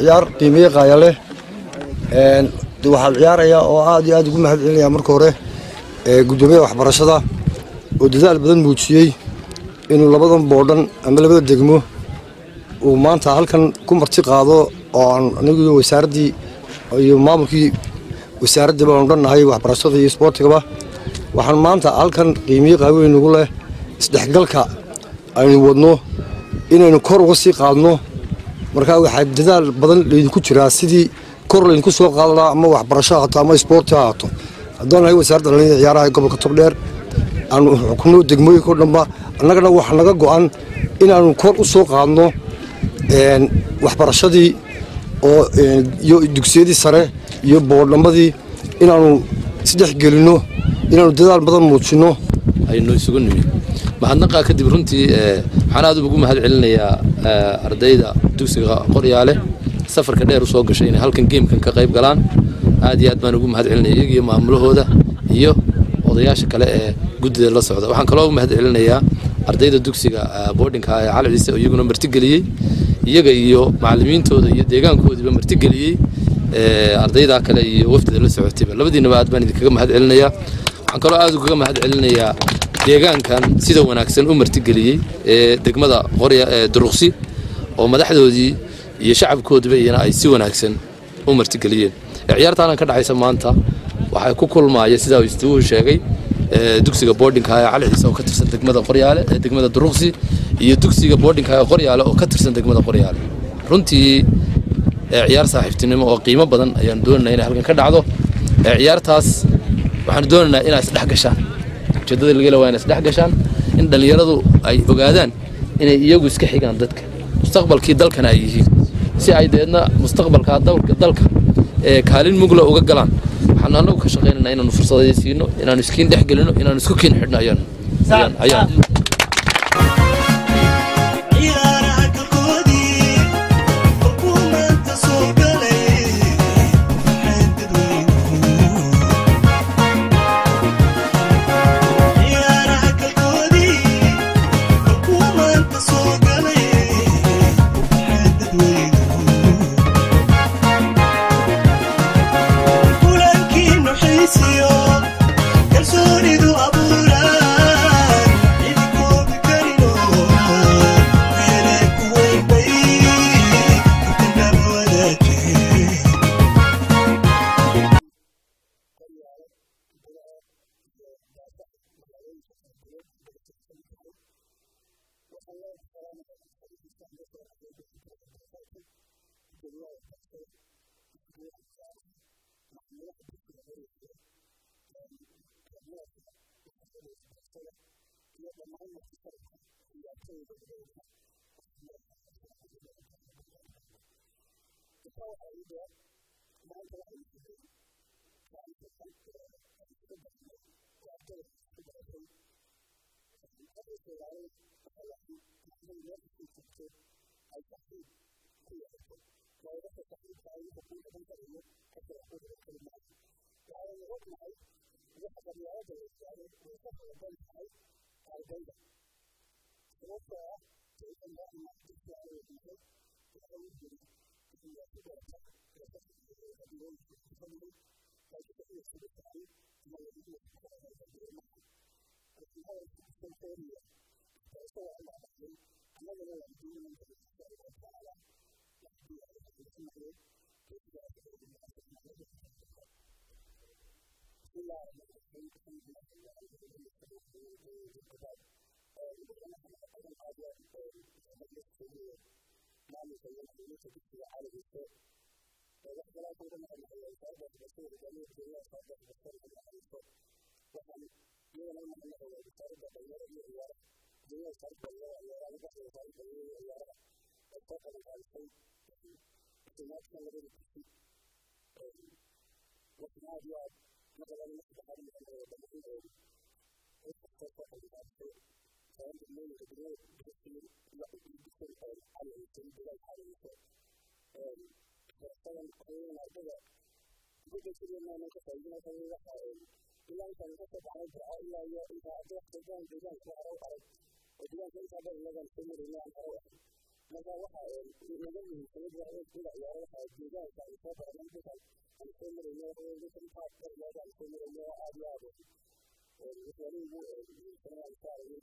ciyaar qiimeeye qaaya leh waxaan ciyaarayaa oo aad iyo aad ugu mahad celinaya marka hore gudoomiyaha waxbarashada oo dadaal badan muujiyey inuu labadan boodhan ama labada degmo uu maanta halkan ku marti qaado oo aan anigu wasaaraddii iyo maamulkii wasaaraddii baanu dhannahay waxbarashada iyo isboortigaba waxaan maanta halkan qiimiye qaaweyn ugu leh isdhexgalka aynu wadno inaynu kor uga sii qaadno markaa waxaa dadaal badan laydinku jiraa sidii kor laydinku soo qaadanaa ama waxbarasho haato ama isboorti ha haato haddaan nahay wasaaradda dhallinyada ciyaaraha ee gobolka togdheer aanu xukuno degmooyinka o dhanba annagana waxa naga go'an inaanu kor u soo qaadno waxbarashadii oo iyo dugsiyadii sare iyo boodhammadii inaanu isdhex gelinno inaanu dadaal badan muujinno aynu isugu nimi mahadnaqaa kadib runtii waxaan aad ugu mahad celinayaa ardayda dugsiga qoryaale safarka dheer usoo gashay inay halkan geemkan ka qayb galaan aad iyo aad baan ugu mahad celinaya iyagiyo maamulahooda iyo odayaasha kale ee guddida la socda waxaan kaloo mahad celinayaa ardayda dugsiga boardinka ee cali ciise oo iyaguna martigeliyey iyaga iyo macallimiintooda iyo deegaankoodiiba martigeliyey ardaydaa kale iyo wafdida la socotayba labadiinaba aad baan idinkaga mahad celinayaa waxaan kaloo aad ugaga mahad celinayaa deegaankan sida wanaagsan u martigeliyey ee degmada qorya ee duruqsi oo madaxdoodii iyo shacabkoodiba iyana ay si wanaagsan u martigeliyeen ciyaartaanan ka dhexaysa maanta waxay ku kulmaaya sidaa istuuhu sheegay dugsiga boardinka ee cali ciise oo ka tirsan degmada qoryaale ee degmada duruqsi iyo dugsiga boardinka ee qoryaale oo ka tirsan degmada qoryaale runtii ciyaar saaxiibtinimo oo qiimo badan ayaan doonaynaa inay halkan ka dhacdo ciyaartaas waxaan doonaynaa inay isdhex gashaan ujeeddada laga waa inay isdhex gashaan in dhallinyaradu ay ogaadaan inay iyagu iska xigaan dadka mustaqbalkii dalkana ay yihiin si ay deedna mustaqbalka dalka ee kaalin mugla uga galaan waxaan anagu ka shaqaynaynaa inaanu fursadaya siino inaanu iskiin dhex gelino inaanu isku kiin xidhno ayaan ayaan marka waxa inaga muhiimsanad waa in sida ciyaaro waxa deegaanka ay soo baran dadkan aan soo marayno dadkan qaab qarnada aan soo marayno aad iyo aad waxyaalihi ugu muhiimsanaa aan saarayay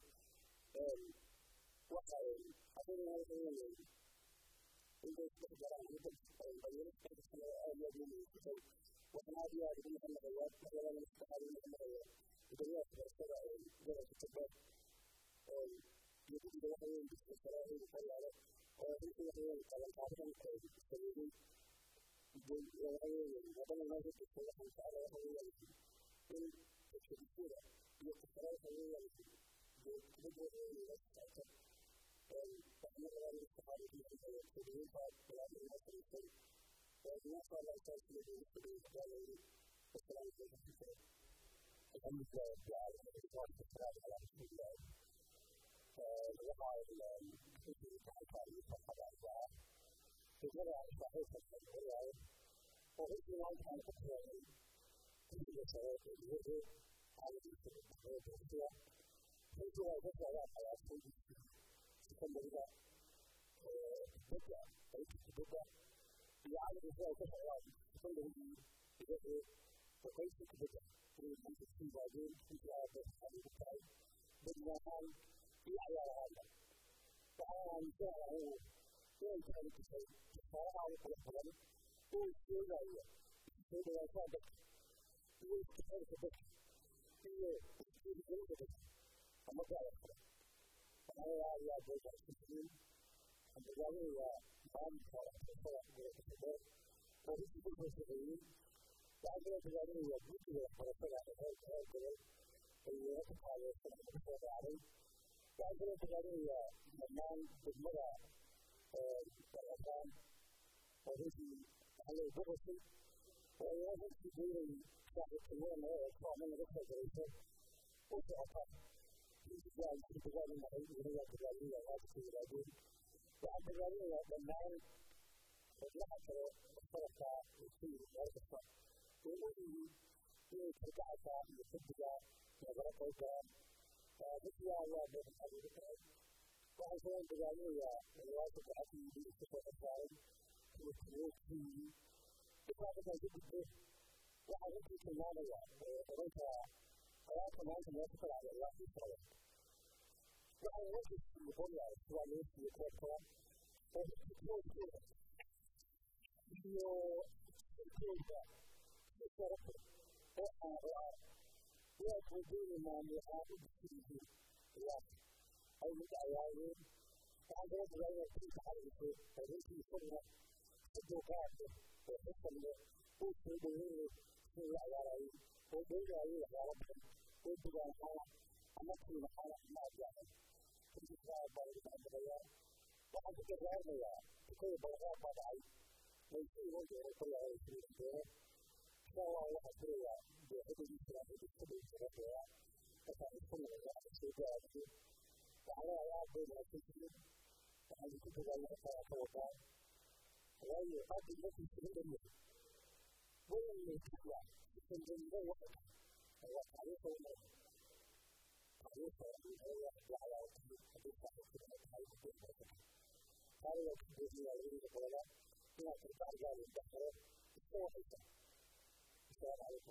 waxa hadana waxa weeye intay isdhex galaan dad dhalinyaro isdhex gasana aad iyo aad ugu muhiimsatay waxaan aad iyo aad ugu mahadnaqayaa waxyaalada saddexaad ugu mahadnaqaya gudoomiyaha barashada gobolka togdheer iyo guddiga waxa weeye dugsiga sare ee qoryaale oo runtii waxa weeye qabanqaabadan sameeyey waxa weeye wadana noo hurdhigtay waxaan jeclaa waxa weeyaan in dadkadisida iyo kusare waxa weeyaan kubadda waxa weeye la socota waxna rabaa in saxaabada ku mahadnaqayo toddobaynta bilaabay inoo samaysay maasha allah intaas iyo dowladda dowladda gaaleeyey wasalaamu calaykum الحمد لله رب العالمين والصلاة والسلام على رسول الله وقال في تعالى فقد أرجع فجرى صحيح الشرعية وغير ذلك عن تقوى كل شرائط الوجه على الوجه فجرى ذكر على كل ثم إذا بدأ أي بدأ يعلم ذلك الشرائط كله بوجه وكيف بدأ في بعدين في هذا الحديث بالنهار في عيال هذا فأنا جاءه كيف كان شيء فأنا على كل كلام كل شيء جاي كل ما صادق كل شيء صادق كل شيء صادق أما جاء أنا يا يا بوجه السنين أنا جاي يا ما مصار مصار مصار وهي كل شيء وعندنا تجارب يجوز وحركات على هذا الجبل ويتقال الصلاة عليه وعندنا تجارب ممان بالمرة الأفغان وهذه على الجبل ويوجد في دور شعب الكيان ويطلع من رفع الجيشة وتعطى في تجارب في تجارب المعين وهي تجارب هذه التجارب وعند تجارب ممان وجهة الصلاة في الأرض ويقول يتبعك يتبع نظرتك فبكي الله بين حبيبك وعشان تجعلوا الواجب الأكل بالاستفاء الفاعل والسلوك فيه إفادة جدا وعرفت كمان وأنت حياة كمان تنافق على الله في الصلاة وعلى وجه يقول يا إخوان يسي يتوقع ويقول كده يقول الشرف ويقودون ما يعاد فيه الواقع أو متعيارين بعد ذلك لا يكون تعرف فليس يسمى الدقات وحسن وصوله في العيارين وبين عيون ربهم وبين الحالة أمكن الحالة ما جاءت في الإسلام بعد الأمرية وعند كذلك كل بلغات بعد ويصير وجه كل عيش kowa ya haɗewa da ya ɗaya da ya ɗaya da ya ɗaya da ya ta sami kuma da ya ce da ya ce da ala ya ɗaya da ya ce da a yi kuka da ya fara kawo ba ya yi haɗe da su cikin da ne wannan ne kuwa cikin da ne wata a ya tare da wani tare da wani da ya ya ala ya ce a duk da ake da ta yi da ya ce tare da kuma da ya yi da kola ina karɓar da ya da kare kowa السلام عليكم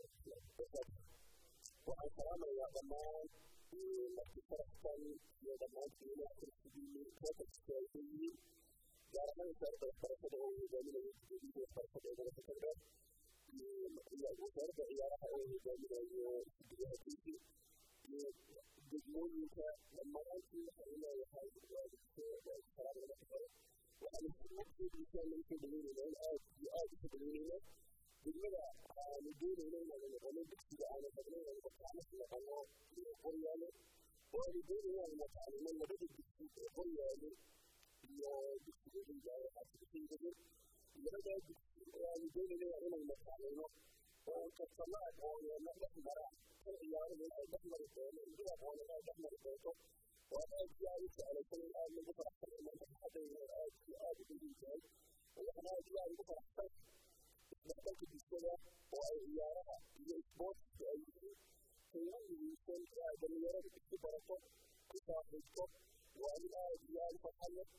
وعن كلام يا ضمان التي فرحتن يا ضمان في ناحية السبيل كيف تستوي جار من فرد فرد هو يجمل يجمل فرد هو يجمل يا وفرد يا راح هو يجمل يجمل يجمل لما أنت هنا يحاول السلام عليكم وأنا أقول لك أن الكبيرين الآن يؤدي الكبيرين بالمدى نقول إلينا من الغلوب إذا أنا تبنينا المتعامل في الله يقول يعني ونقول إلينا المتعامل من بدأ يقول يعني يقول يعني حتى في الجديد بدأ نقول إلينا من المتعامل وقد طلعت أو نحن مرة يعني من أي دخمر الدولة إذا أنا لا دخمر الدولة وأنا أجيالي سألة كل الآن من بكرة حتى من حتى من الآن بالإنسان وأنا أجيالي بكرة حتى نحتاج بالسنة وعيارها لإثبات بأيه فيوم يكون دميرة بالسبرة كتابته وأن أجيال فحية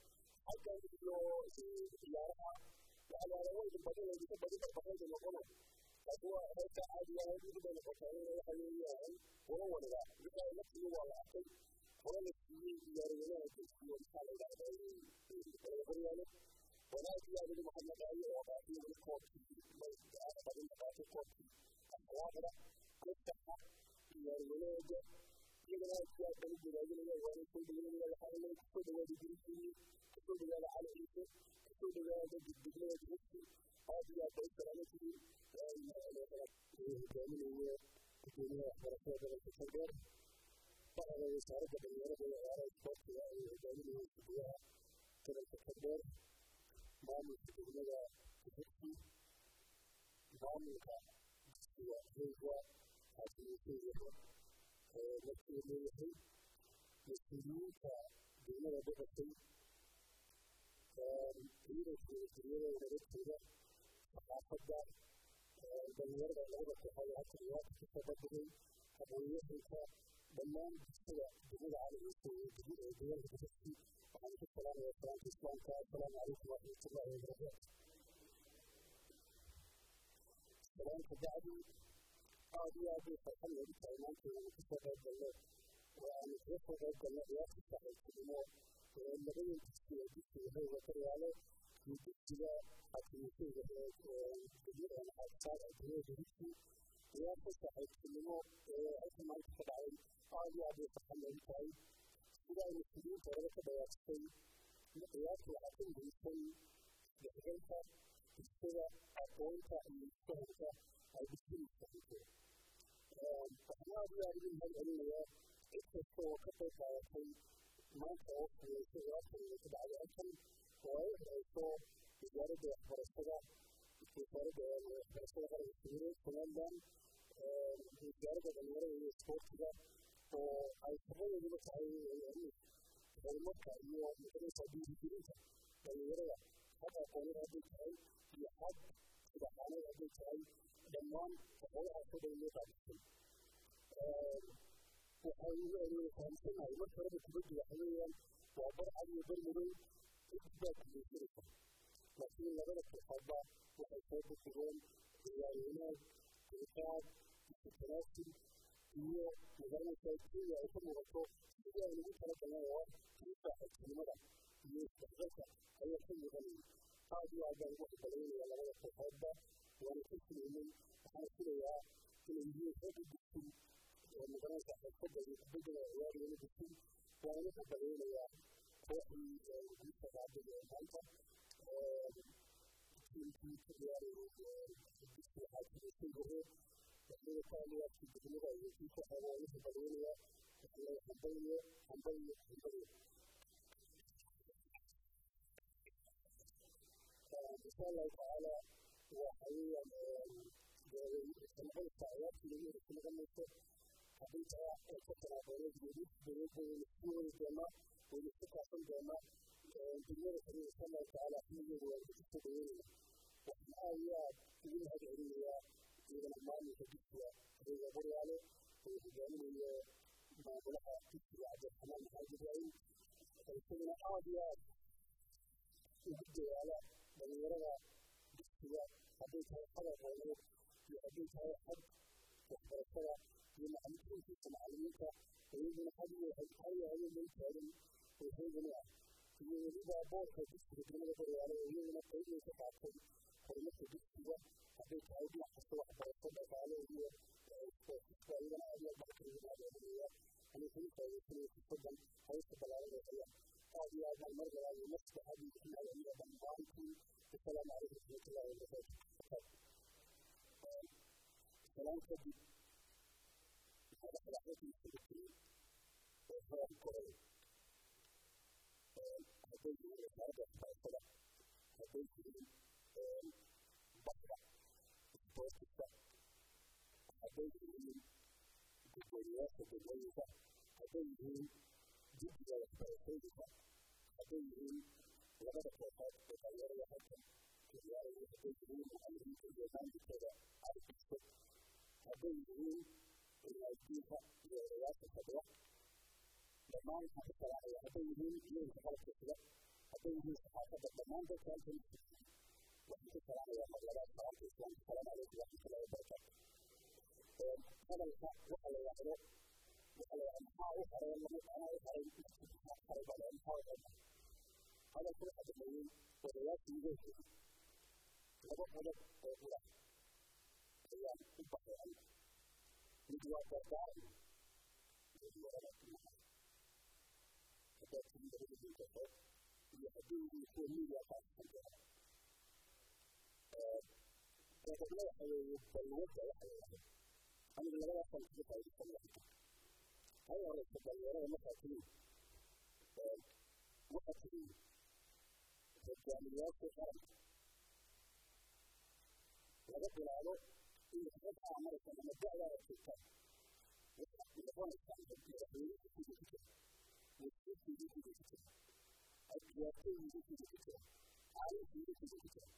halkan iyo ciyaaraha waxyaalaha badan ka badan barbaqayda noqono laakiin waa heerka caadiga ah mid bay noqotaa in waxa weeyaan wala waliba wixii ay naftiga waa la arkay hore la siiyey ciyaaryahanada kesiyo maxaa la yidhahdaa horyaalo wanaag iyo adigu maxamed ali oo qaatay weli koobkii badin qaatay koobkii akhlaaqda gostaxa ciyaaryahanada iyagana aad iyo aad baan u bogaadinaya waana soo dhaweynaya waxaa inay kusoo dhawaada gurishiini kusoo dhawaada cali ciise kusoo dhawaada digdignada digirsi aad iyo aad bay salaaman tihiin hogaaminaya gudoomiyaha waxbarashada gobolka saldheer waxaana wasaaradda dhalinyarada iyo ciyaaraha isboortiga ay hogaaminaya gudiyaha gobolka saldheer maamulka degmada digirsi maamulka dugsiga reega xaasimuseeyaha markii leeyahay mas-uuliyiinta degmada boqortay ciidanka wasiirada nabadgooda saxaafadda dhalinyarada labada kooxood halka ciyaarta kasoo bandhigay aqoonyahanka dhammaan bulshada degmada caligiisa iyo deegaanka digirsi waxaan ku salaamaya salaamta islaamka assalaamu calaykum waraxmatullahi wabarakaatu salaamka bacdi aad iyo aad bay farxad noogu tahay maanta inaan kasoo qayb galno oo aanu kaga soo qayb galno ciyaarta saaxiibtinimo labadan dugsi ee dugsiga hooga karyaalo iyo dugsiga xakimisayga degmada xaabsaar ee degmada digirsi ciyaarta saaxiibtinimo ee halka maanta ka dhacay aad iyo aad bay farxad noogu tahay sida ay mas-uuliyiinta horeba ka dhawaatisay ciyaarta waxaa ka muhiimsan dhexgalka bulshada aqoonta iyo isfahanka ay bulshadu fahanto waxaan aad iyo aad ugu mahad celinayaa cid kasta oo ka qayb qaadatay maanta oo sameysay ciyaartan inay ka dhacday halkan oo ay hayso wasaaradda waxbarashada wasaaradda waxbarashada qaranka sawire somaliland wasaaradda dhalinyarada iyo isboortiga oo ay shaqadeeduba tahay horumarka iyo magaraysa dhiirigelinta dhalinyarada xag aqoonada hadday tahay iyo xag sidaxaanada hadday tahay dhammaan shaqadahaasoo dhan loo qaadisay waxay waynu fahamsanahay marka horeba kubaddu waxa weeyaan waa bar cad iyo bar madow cidbaa kulaysanaysa laakiin labada kooxoodba waxay soo bixigeen ciyaar wanaag dulqaad isu iyo magaranaysa kenya ay ka muuqato sidii aynu ugu tala galnay oo kii saaxiibtinimada iyo isdhexgalka ayaa ka muuqanaya aad iyo aad baan ugu xibalaynaya labada kooxoodba waana ka filaynay waxaan filayaa inay yihiin rag u dugsin oo magaranaysa xirfadda iyo kubaddada ciyaariyana dugsin waana ka balaynayaa kooxdii guusha qaadada ee maanta tiimkii ka ciyaarayay dugsiga xaakimiisay hore waxay taaliyaadkii degmada iyo kii kooxda waana ka balaynayaa waxay hambalyo hambalyo hambalyo insha allahu tacaala waxa weeyaan sanqolka ciyaartii lagu heli noqonayso haddii taa ay ka tanaaqoonadeedu dowladda waynu isku wadi doonaa waynu isku kaafan doonaa dunyada kale insha allahu tacaala xiligeedu waa isku soo dhaweynayna waxaan aad iyo aad ugu mahad celinayaa ciidana maamulka dugsiga adeega qoryaale oo hogaaminayo maamulaha dugsiga cabdiraxmaan maxamed ibraahim isaguna aad iyo aad ugu dadaala dhalinyarada dugsiga hadday tahay xag aqooneed iyo hadday tahay xag waxbarashada iyo macalimiintiisa macalimiinta iyaguna had iyo habeen loo taagan oo heegani ah iyo weliba boorka dugsiga degmada qoryaale oo iyaguna qayb ay ka qaatay horumarka dugsiga hadday tahay dhinac kasta waxbarasho dhaqaale iyo isboortiska iyagana aad iyo aad baan kaga mahadcelinayaa anay kaga faa'iidaysanaya fursadan hawsha ballaaran ee hayaan aad iyo aad baan mar galaayo nafska aad iyo ku mahadceliya dhammaantiin wasalaamu calaykum waraxmatullahi wabarakaatu salaan kadib koray hadday yihiin wasaaradda waxbarashada hadday yihiin baxda isboortiska hadday yihiin gudoomiyaasha degmooyinka hadday yihiin guddiga waxbarashooyinka hadday yihiin labada kooxood ee dhalinyarada halkan ka ciyaaraya hadday yihiin macalimiinta iyo maamulkooda arkiso hadday yihiin ilaajiinka iyo odayaasha fadhiya dhammaan waxaan ka salaamaya hadday yihiin iyaga qalabka sida hadday yihiin saxaafadda dhammaan dadka halkan waxaan ku salaamayaa magaalada salaamta islaamka salaamu calaykum waraxmatullahi wabarakaatu hadalka waxa la yidhaahdo waxa la yidhahdo maxaa u haray lama anaa u haray maxaa haray baa la maxaa u haray hadalka waxa dhameeyey odayaashii iga horreeyey laba qodob oo ula ayaan u baxay mid waa dardaaran mid waa wanaagsan haddaad tihin dabada dinkaso iyo haddii yihiin kuwa miidiya qaasisan doona qodobna waxa weeye balwadda waxa la yidhahdo anigu labadaasaan kaga faa'iidaysan lahaa hal horeysa dhalinyarada markaa tihin waxa tihin hogaamiyayaasha qaranka laga bilaabo in rag aa maraysan ama da'daada joogtaan waxaad noqonaysaan madaxweynihii ku jiri jira wasiirkiidii ku jiri jira adkiyaartooyidii ku jiri jira caalimkiidii ku jiri jira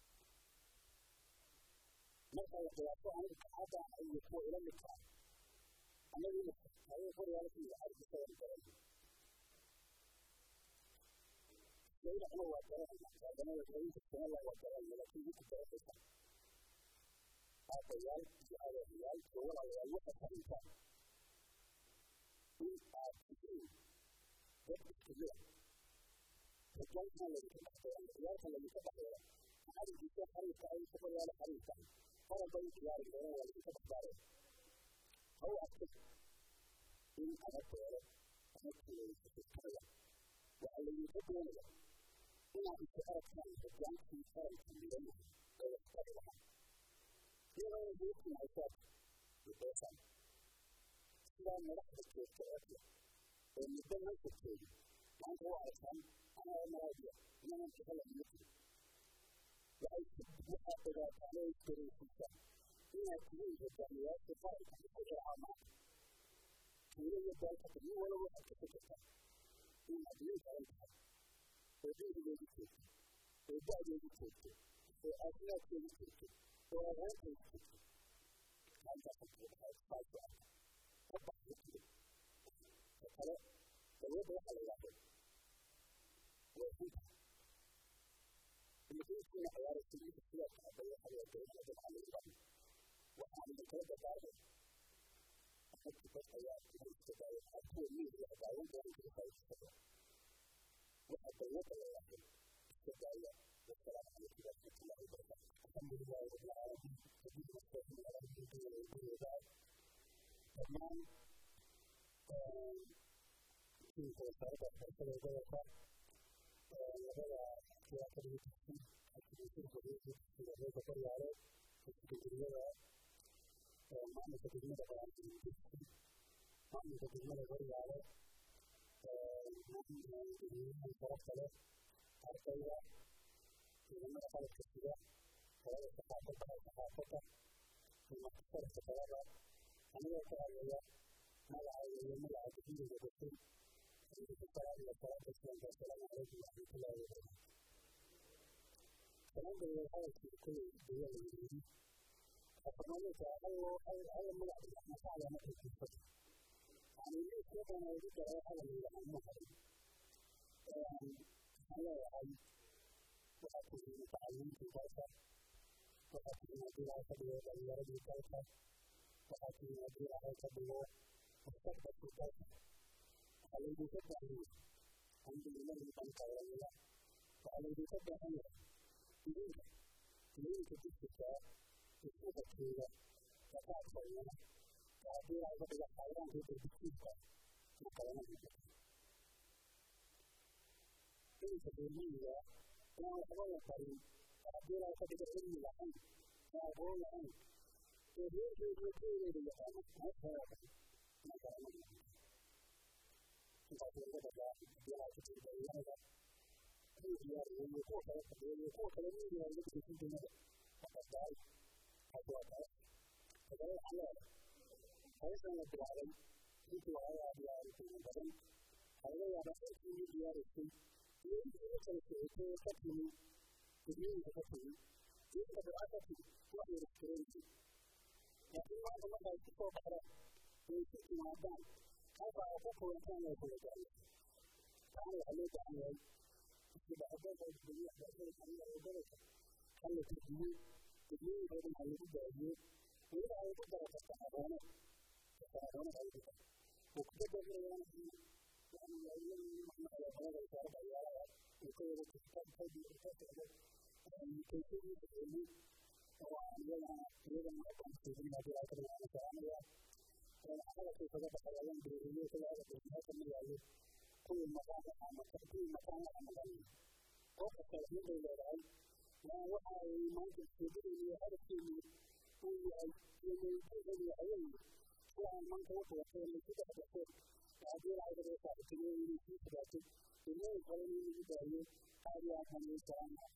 marka la qiyaaso aniga kaxadda iyo kuwa ila midka ah anagu imika ayay qoryaala ku yidhi argisadan garan saydacna waa garanayna taaganada rainka sanada waa garanayna laakiin idinku garanaysaa aabbayaal iyo adeerayaal iyo walaalayaal waxaad fahmtaan in aad tihiin dad isku mid ah rajaalkan laydinka dhexdeeya ciyaalkan laydinka dhexdeeya xarinkiisa xarinka ay ku qoryaala xarinka qaran bay u ciyaari doonaan waa laydinka dhexdaaraya ha u adkay in ama beero ama kulaysa fikiraya waxaa laydinka doonaya inaad isu aragtaan hogaankii qaranka midanaha ee waxtari lahaa iyadoo buuqin haysaad ubeesaan sidaa madaxda joogta eegta ee muddo meesha joogi maanta u aragtaan anaa maraadiya inanan jecela ima jiro waxay waxaad ogaataan oo isdareysiisaan inaad tihiin hogaamiyayaasha qaranka isku raacaa maanta tuulo iyo daalkata nin wala waxaad ka fikirtaa inaad nin qaran tahay oo diinigeedu joogto oo da'deedu joogto oo aafimaadkeedu joogto oo aqoonteedu joogto maantaasaasu arka ka baxda tiro ka kale dawladda waxa la yidhaahdo waa runta imadiinkiina ciyaaraysa ninka sidaas hadday waxa la yidhahdo dadka lagu waxaan idinkala dardaarmay dadka dad ayaa kuwa iska daaya kuwa miidiya daawan doona kaga faa'iidaysata waxa dawladda la yidhaahdo iska daaya والسلام عليكم ورحمة الله وبركاته الحمد لله رب العالمين سبيل المستقيم على الدين والدين وبعد تمام كيف وصلت الحمد لله وبركاته وهذا سياسة التحكيم التحكيم الخبيث في هذا البطل عليه في الدنيا معنى تدمير على التحكيم معنى تدمير الغري عليه معنى تدمير الفرق له أرقية ciidamada qalabka sida hooyada saxaafadda saxaafadda imaxsarka talada anigoo ka hadlaya magacayga iyo magaca guddiga gashay idinku salaamaya salaata islaamka assalaamu calaykum waraxmatullahi wabarakaatu salaamdayda hadalkii kulay daya la yidhi afamalinka ayagoo aya magac maxaa markay jiifata yani liiskoodan ugu daray hadal yidhahaan ma harin waxaan leeyahay waxaa tihi mutacalimiintii dalka waxaa tihi haddii laga ka dhigo dhalinyaradii dalka waxaa tihi haddii laga ka dhigo mustaqbalkii dalka waxaa laydinka baahan yahay alxamdulillahi dhanka oranaya waxaa laydinka baahan yahay idinka idinka dugsiga iskuqadkeeda kakaadkayana ka haddii laga dhigo xayawaanka dugsiga ma kalama jirto inta reermiyiga inaan waxba la barin haddii laga ka dhigo cilmi lahayn oo aqoon lahayn oo reerkeedu keedeeda yaqaano ma faraaqan ma kalama jirto intaas laga dhagaa biyaha ku jira dhalinyarada miidiya iyo kuwa kale fadhiya iyo kuwa kale miidiya laga dhigaysan dunida waxadaay hadwaa kale kadale waxaan leedahay hawshan la bilaabay intii waxaa aad iyo aad qiimo badan waxaa laga yaabaa intii miidiyaaraysay iyo intii u kala socotay ka timi gudmooyinka ka timi iyo inta bidca ka timi wax yar iskareenayay laakiin maanta marka ay ku soo baxdaan way isu timaadaan halka ay ku kulantaan way kula gaaraysa taana waxaa loo baahan yahay isbahadada gudoomiye waxbarashada xanuunada gobolka halla kordhiyey gudmooyinkoodana ha lagu baahiyey weliba ay ku dara fasaxadoono fasaxadoono ay ku dara وكتب لنا يعني أيام ما على هذا الشعب يرى يكون كتاب هذه الفترة يعني كيفية العلم وعندنا أيضا ما كان في هذه الأكثر من الثانية على كيف بدأ العلم بالعلمية في هذا الجهات من العلم كل مكان عام كل مكان عام وقت التوحيد إلى العلم ووحى ما يستطيع هذا الشيء هو يجب العلم waxaan maanta u qabatay saddex daqiiq haddii lacagada ay saaxiibtay inay sii fogaatay ilaahay qaban in lagu daayo aad iyo aad baan ugu salaamaya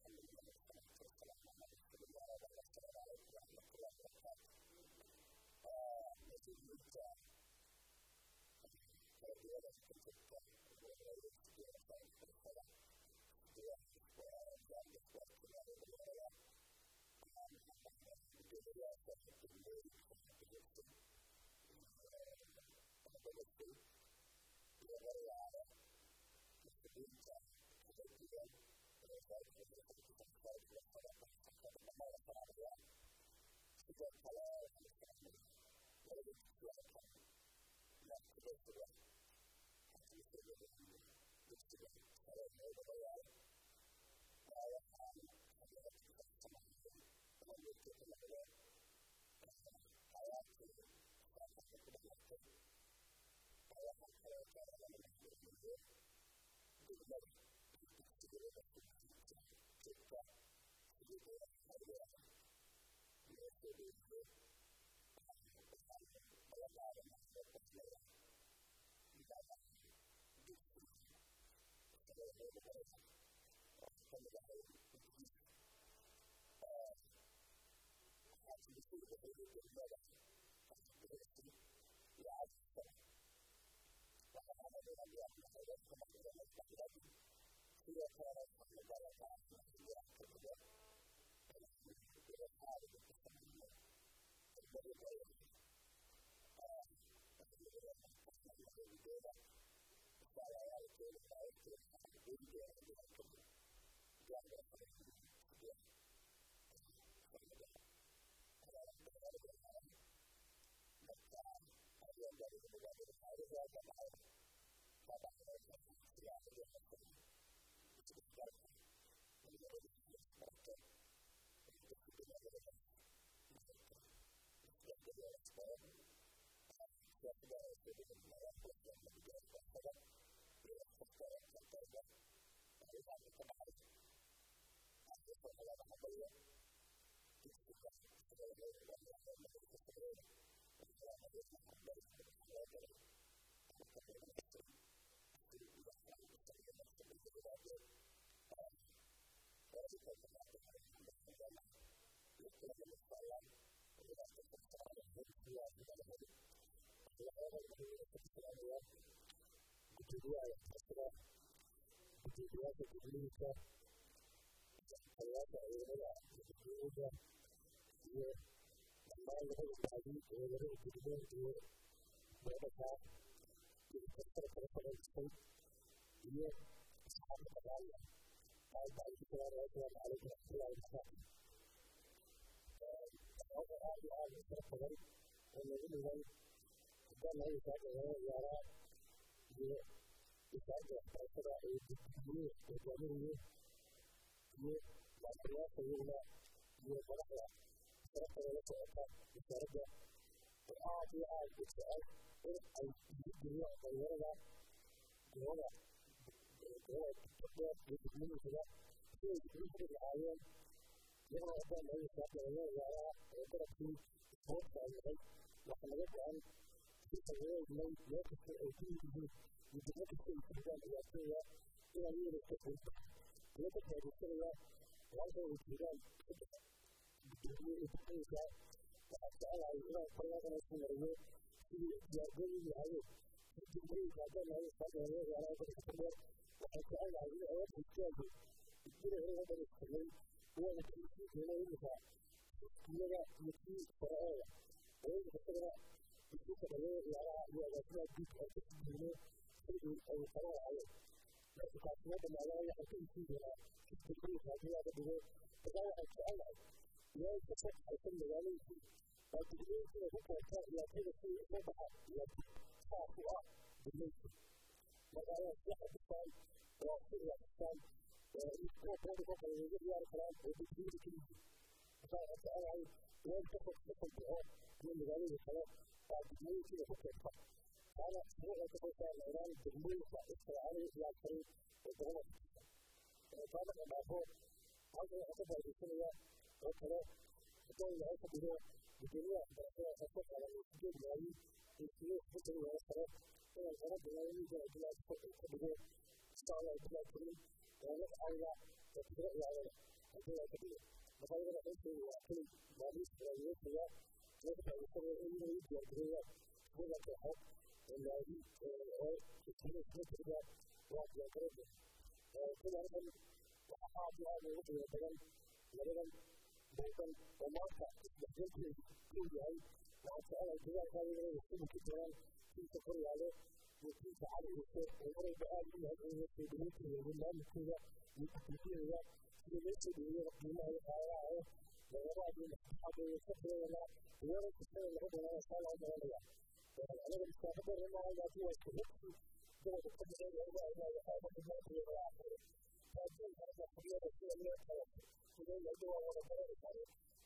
marka taasina dhammaadaan waxay ka heshiin doonaa isbeddelka haddii laga dhigo markaa waxaan jecelahay meel ka soo baxaysa magaalooyinkii waa degmooyinkii ku keenta ciyaartoyda si uga baxa ciyaartoy saas u ah degmooyinka marka ayaa sii xadisaan oo si ciyaartisaan iskookooda ka kale uga ciyaari karaan oo degmooyinka ka yihiin markaa waxaan jecelahay meel ka fog ka fog baxo iyo magaalooyinka kale waa degmooyinkiina ku keenta taana suuqa ka soo saar layraan degmooyinka israacali ciyaartay ee gobolka taana dhamaafo halkan waxaa ka faa'iidaysanaya oo kale haddii ilaahay ka dhigo gudoomiyaha waxbarashada waxaa soo qaadan sideed malaayiin iyo sidee isbedel looga karo inaan hore bilaayiinka bilaad ka dhigo insha allah bilaad karin oo la caawiya oo tiro ciyaarada haddii ilaahay ka dhigo marka iyagana xilkeedu waa keli maaliis faa'iidaysanaya laga faa'iidaysanaya in inay u diyaargareeyaan sida kooxo oo laadiin oo isbedel isbedeliga waa diyaargarada kulankan waxaa aad iyo aad ugu qiimo badan labadan dalkan oo maanta isdhexgalkeedu uu yahay waxaan jecelahay dagaalkaa iyagana isku muki doonaan tiinka koryaale iyo tiinka cali ciise oo marwalba aad u mahadceliyo soo dhaweynteeda maamulkooda iyo kukulkiyada sida loo soo dhaweeyo qiimaha iyo qaadaha ah lagaba iyo maskaxadeeda ka filayana weerar kastada laga dhanaa saa loo maranaya anaga maskaxada remaha laakiin waa kuhubsi gobolka ka baxeeya uga aadaaya qaadada maanteeda waa aqriyo laakiin hadda xubiyada sida loo kala sidee lagu waa wada barani karo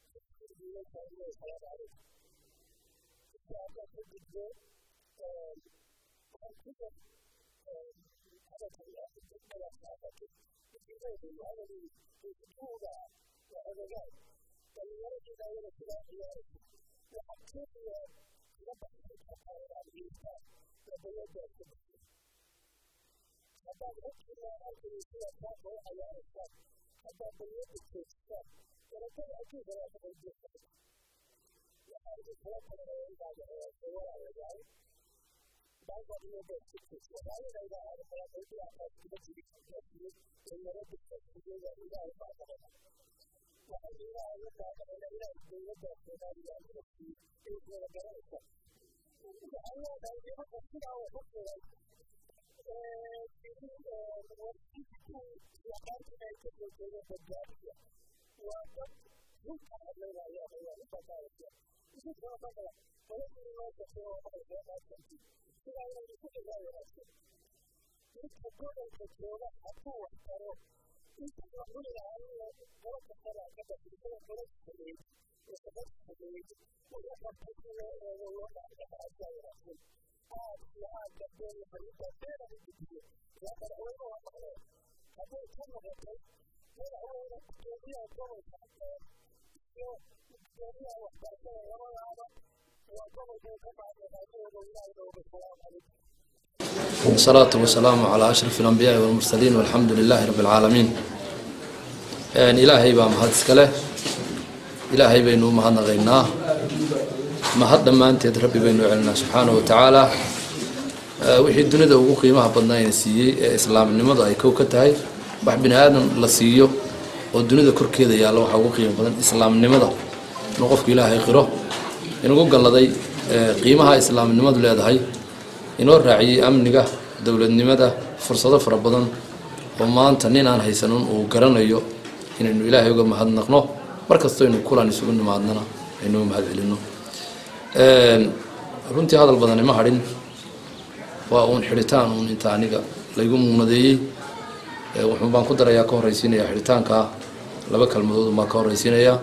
haddaad xogkiina halkani sida taasa u cayaaraysaan haddaad baliyada joogtaan daratada adduunka waa ka qaybiyasa waxaa idin kula talinayaa intaad walaalayaal baanka inooda waxaayanayda aadamada qaybiga qaybkiga jiri kaasiyo ee nabada qaybkigooda ilaahay baa qabana waxaan ilaahay la taaganayna ilaahay dowladda soomaaliya inasi ay wada garanaysa waxaan leedahay nimanka sidaa wax u furan waa dad dhulka hadlaynaya ayaa inta qaadaya idinka marka qoladii loo kasoo waxay maadsanti sidaa inay isu dhigaa wanaagsan midka gobolka jooga hadduu wax taro inta la cuni lahaa qolo kastana ka basisada qolada sameeyey ee sababta sameeyey wixii qabtay in loo eego loo dhacdhacaasaa wanaagsan aad iyo aad gabdeen fariinta beena u gudbiyo yaa madaxweyne waa maqleen hadday ka noqotay madaxweyne gudoomiyaha gobolka iyo gudoomiyaha waxbarashada labadaaba waa gobolkay ka maacdoodaadooda ilaahay nooga salaam calaykum والصلاة والسلام على أشرف الأنبياء والمرسلين والحمد لله رب العالمين يعني إلهي بام هاد سكله إلهي بينو ما هنا غيناه ما هاد ما أنت ربي بينو علنا سبحانه وتعالى wixii dunida ugu qiimaha badnaa ina siiyey ee islaamnimada ay kow ka tahay wax bini aadan la siiyo oo dunida korkeeda yaalla waxaa ugu qiimo badan islaamnimada inuu qofku ilaahay qiro inugu galladay qiimaha islaamnimadu leedahay inoo raaciyey amniga dowladnimada fursado fara badan oo maanta nin aan haysanin uu garanayo inaynu ilaahay uga mahadnaqno markastoo aynu kulan isugu nimaadnana aynu mahad celino runtii hadal badani ma hadhin waa uun xidhitaan uun inta aniga laygu muunadeeyey wuxuun baan ku darayaa ka horreysiinayaa xidhitaanka laba kalmadood baan ka horreysiinayaa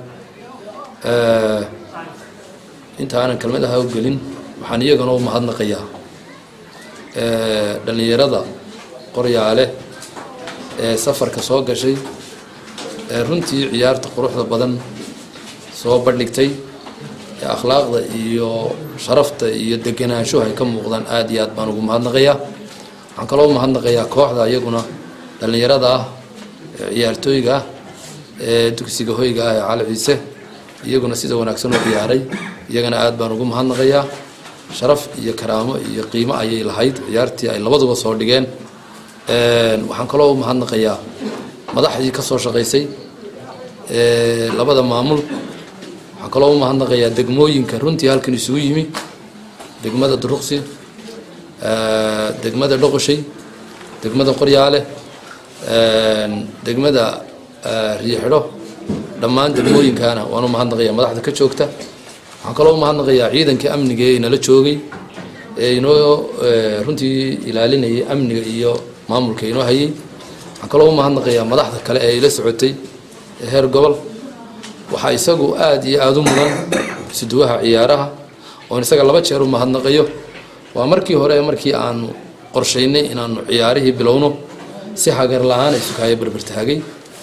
inta aanan kelmadaha u gelin waxaan iyagana u mahadnaqayaa dhallinyarada qoryaale ee safarka soo gashay ee runtii ciyaarta quruxda badan soo bandhigtay ee akhlaaqda iyo sharafta iyo degenaanshuhu ay ka muuqdaan aada iyo aad baan ugu mahadnaqayaa waxaan kaloo u mahadnaqayaa kooxda iyaguna dhallinyarada ah ee ciyaartooyga ah ee dugsiga hoyga ah ee cali ciise iyaguna sida wanaagsan u ciyaaray iyagana aada baan ugu mahadnaqayaa sharaf iyo karaamo iyo qiimo ayay lahayd ciyaartii ay labaduba soo dhigeen waxaan kaloo u mahadnaqayaa madaxdii ka soo shaqaysay labada maamul waxaan kaloo u mahadnaqayaa degmooyinka runtii halkan isugu yimi degmada duruqsi degmada dhoqoshay degmada qoryaale degmada riixidho dhammaan degmooyinkana waan u mahadnaqayaa madaxda ka joogta waxaan kaloo u mahadnaqayaa ciidankii amniga ee inala joogay ee inoo runtii ilaalinayay amniga iyo maamulka inoo hayay waxaan kaloo u mahadnaqayaa madaxda kale ee ila socotay heer gobol waxaa isagu aada iyo aada u mudan isuduwaha ciyaaraha oon isaga laba jeer u mahadnaqayo waa markii hore markii aanu qorshaynay inaanu ciyaarihii bilowno si hagar la-aan isukaayo berbertaagay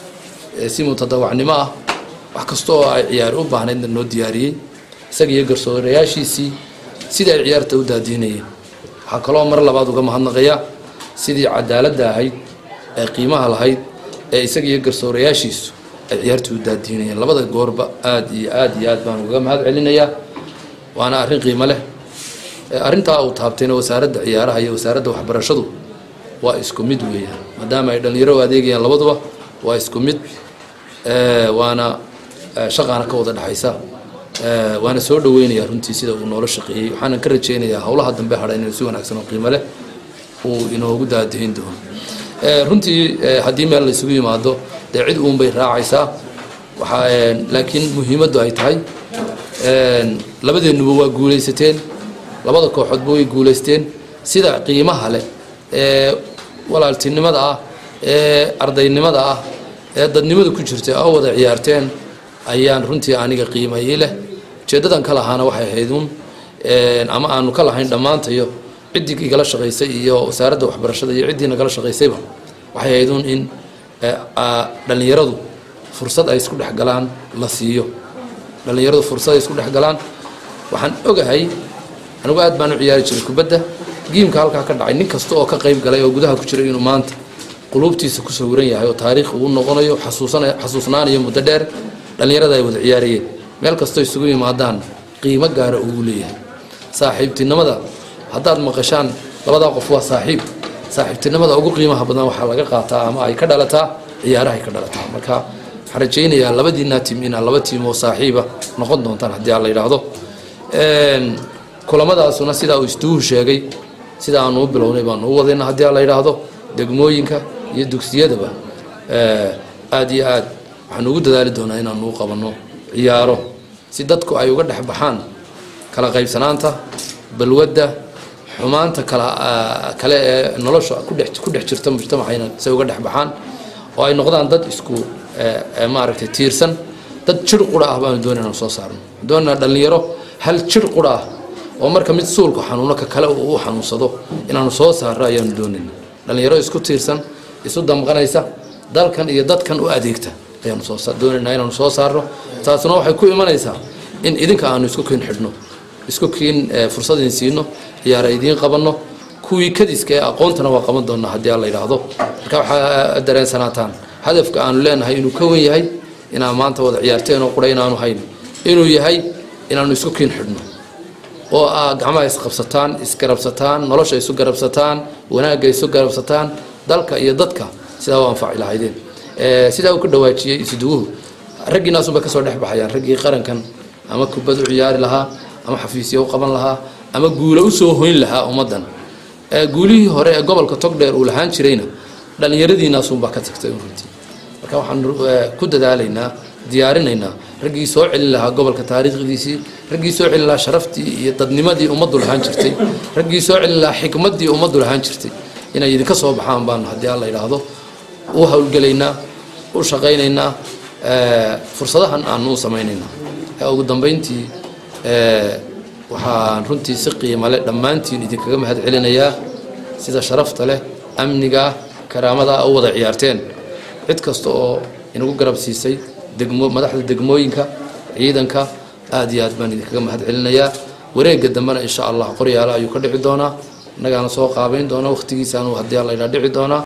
si mutadawacnimo ah wax kasta oo ay ciyaari u baahnaydna noo diyaariyey isaga iyo garsoorayaashiisii sidii ay ciyaarta u daadiinayeen waxaa kaloo mar labaad uga mahadnaqayaa sidii cadaaladda ahayd ee qiimaha lahayd ee isaga iyo garsoorayaashiisu ay ciyaarta u daadiinayeen labada goorba aada iyo aada iyo aad baan uga mahad celinayaa waana arrin qiimo leh arrintaa uu taabtayna wasaaradda ciyaaraha iyo wasaaradda waxbarashadu waa isku mid weeyaan maadaama ay dhallinyaro u adeegayaan labaduba waa isku mid waana shaqaana ka wada dhexaysa waana soo dhaweynayaa runtii sida uu noola shaqeeyey waxaanan ka rajaynayaa howlaha dambe hadha inuu si wanaagsan oo qiimo leh uu inoogu daadahin doono runtii haddii meel la isugu yimaado dee cid uunbay raacaysaa waxaa laakiin muhiimaddu ay tahay labadeennuba waa guulaysateen labada kooxoodba way guulaysteen sida qiimaha leh ee walaaltinimada ah ee ardaynimada ah ee dadnimada ku jirta oo wada ciyaarteen ayaan runtii aniga qiimayey leh ujeeddadan ka lahaana waxay ahayd uun ama aanu ka lahayn dhammaantayo ciddii igala shaqaysay iyo wasaaradda waxbarashada iyo ciddii nagala shaqaysayba waxay ahayd uun in dhallinyaradu fursad ay isku dhex galaan la siiyo dhallinyaradu fursad ay isku dhex galaan waxaan ogahay anigu aad baan u ciyaari jiray kubadda giimka halkaa ka dhacay nin kasta oo ka qayb galay oo gudaha ku jiray inuu maanta quluubtiisa ku sawiran yahay oo taariikh uu noqonayo xasuusnaanayo muddo dheer dhallinyarada ay wada ciyaarayeen meel kastoo isugu yimaadaan qiimo gaara ugu leeyahay saaxiibtinimada haddaad maqashaan labadaa qof waa saaxiib saaxiibtinimada ugu qiimaha badan waxaa laga qaataa ama ay ka dhalataa ciyaarahay ka dhalataa marka waxaan rajaynayaa labadiinaa tiim inaa laba tiim oo saaxiiba noqon doontaan haddii aan la yidhaahdo kulamadaasuna sidaa uu istuuhu sheegay sida aanu u bilownay baanu u wadayna haddii aan la yidhaahdo degmooyinka iyo dugsiyadaba aada iyo aad waxaanu ugu dadaali doonaa inaanu u qabanno ciyaaro si dadku ay uga dhex baxaan kala qaybsanaanta balwadda xumaanta kala kale ee nolosha kudhex ku dhex jirta mujtamacayna say uga dhex baxaan oo ay noqdaan dad isku maaragtay tiirsan dad jir qura ah baanu doonay inaan soo saarno doonaa dhallinyaro hal jir qura ah oo marka mid suulku xanuuno ka kale uu u xanuunsado inaanu soo saarno ayaanu doonayna dhallinyaro isku tiirsan isu damqanaysa dalkan iyo dadkan u adeegta ayaanu soo doonaynaa inaanu soo saarno taasuna waxay ku imanaysaa in idinka aanu isku kiin xidhno isku kiin fursad idin siino ciyaara idiin qabanno kuwii kadiska ee aqoontana waa qaban doonaa haddii aan la yidhaahdo marka waxaa dareensanaataan hadafka aanu leenahay inuu ka wen yahay inaan maanta wada ciyaarteen oo qura inaanu hayn inuu yahay inaanu isku kiin xidhno oo aa gacmaha isqabsataan isgarabsataan nolosha isu garabsataan wanaagga isu garabsataan dalka iyo dadka sidaa u anfaci lahaydeen sidaa uu ka dhawaajiyey isuduwuhu raggiinaasunbay kasoo dhex baxayaan raggii qarankan ama kubad u ciyaari lahaa ama xafiisya u qaban lahaa ama guulo usoo hoyn lahaa ummaddan guulihii hore ee gobolka togdheer uu lahaan jirayna dhallinyaradiinaasunbaa ka tagtay runtii marka waxaan ku dadaalaynaa diyaarinaynaa raggii soo celin lahaa gobolka taariikhdiisii raggii soo celin lahaa sharaftii iyo dadnimadii ummaddu lahaan jirtay raggii soo celin lahaa xikmaddii ummaddu lahaan jirtay inay idinka soo baxaan baanu haddii aan la yidhaahdo u howlgelaynaa u shaqaynaynaa fursadahan aanu u samaynaynaa ugu dambayntii waxaan runtii si qiimo leh dhammaantiin idinkaga mahad celinayaa sida sharafta leh amniga karaamada u wada ciyaarteen cid kasta oo inagu garab siisay degmo madaxda degmooyinka ciidanka aada iyo aad baan idinkaga mahad celinayaa wareegga dambena insha allah qoryaala ayuu ka dhici doonaa innagaana soo qaabayn doona wakhtigiisaanu haddii alla idhaa dhici doonaa